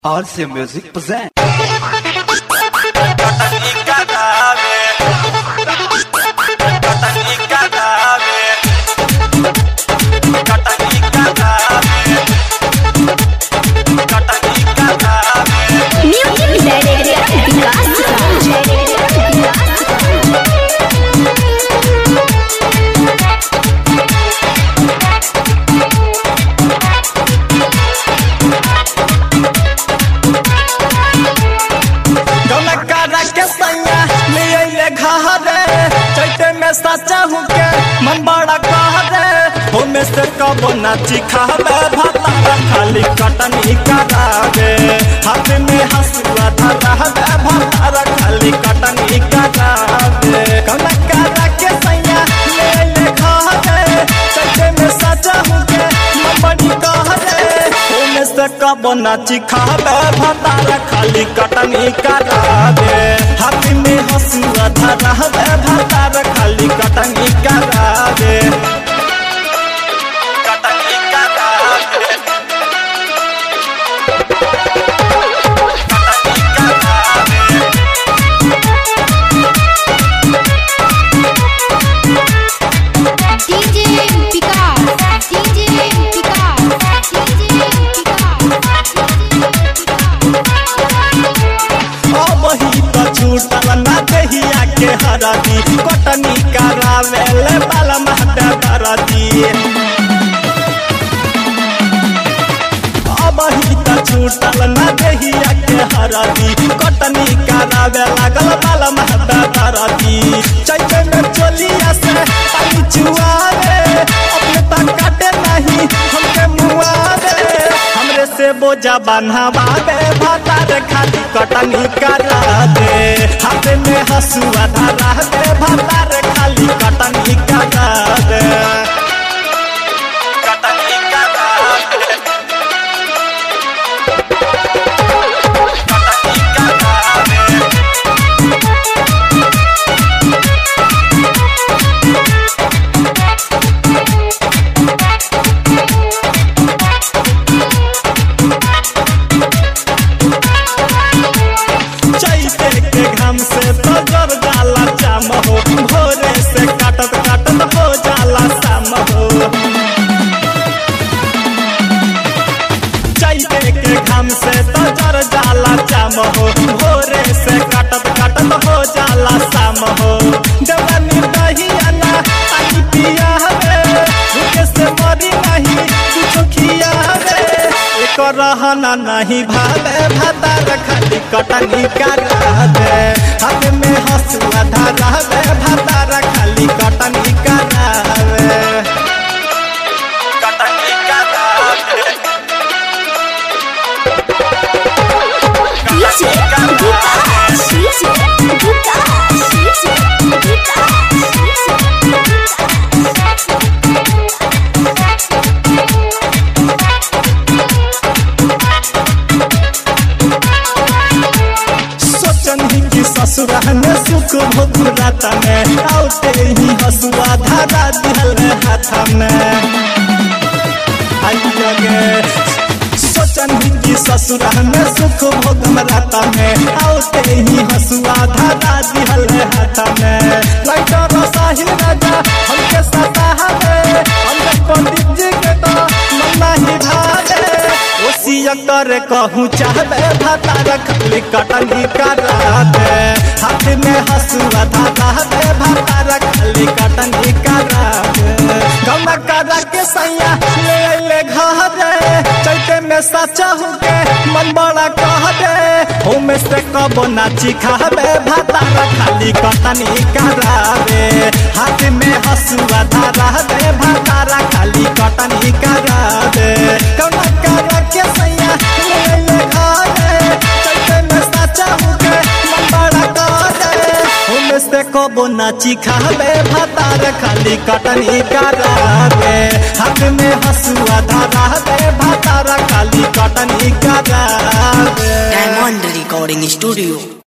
RC Music present. कटनी का नावे कटनी का नावे कटनी का नावे कटनी का नावे म्यूजिक डायरेक्टर विकास गलकारा के सैया ले अइले घरे चैते में सचा हूँ के मन बड़ा कहरे हो में से कबो नाची खावे भाता खाली कटनी करावे हाथ में हंसुआ धरावे भाता खाली कटनी करावे गलकारा के सैया ले अइले घरे चैते में सचा हूँ के मन बड़ी कहरे हो में से कबो नाची खावे भाता खाली कटनी करावे हाथ में हंसुआ धरावे भाता खाली कटनी करावे कटनी करावे कटनी करावे DJ Vikas DJ Vikas DJ Vikas वही तो छूटल ना दहिया के हरदी कटनी करावे ले बाल महते दरदी वही तो छूटल ना दहिया के हरदी कटनी करावे लागल बाल महते दरदी चैते में चोलिया से पानी चुआवे अपने तक काटे नहीं हमके मुआवे हमरे से बोझा बन्हवावे भातार खाली कटनी करा दे हाथ में हसुआ धरा दे भातार खाली कटनी करा दे कटनी करा दे कटनी करा दे चैते के घाम से तो जर जाला जाम हो भोरे से काटत काटत हो जाला शाम हो चैते के घाम से तो जर जाला जाम हो भोरे से काटत काटत हो जाला शाम हो देवानी दही अना पानी पिया हवे भूखे से मरी नहीं कुछ खिया हवे एक रहना नहीं भावे भातार खाली कटनी करा दे हाथ में हंसुआ धरा दे भातार खाली कटनी करा दे कटनी करा दे DJ Vikas DJ Vikas DJ सोचन ही कि ससुरा में सुख भोग राता में आउते ही हसुआ धारा दिहल हाथ में आई लगे सोचन ही कि ससुरा में सुख भोग राता में आउते ही हसुआ धारा दिहल हाथ में लाइटर साहिल राजा हमके सता हवे हमके पंडित जी के तो मन नहीं भावे ओसिया कर कहूँ चाहबे भातार खाली कटनी करा दे हाथ में हसुआ धारा दे भातार खाली कटनी करा दे गम करा के सैया ले अइले घरे चैते में सचा हूँ के मन बड़ा कह दे हो में से कबो नाची खाबे भातार खाली कटनी करावे हाथ में हसुआ धारा दे भातार खाली कटनी करा दे गम करा के सैया ले अइले घरे चैते में सचा हूँ के मन बड़ा कह दे हो में से कबो नाची खाबे भातार खाली कटनी करा दे हाथ में हसुआ धारा दे भातार खाली कटनी करा दे Diamond Recording Studio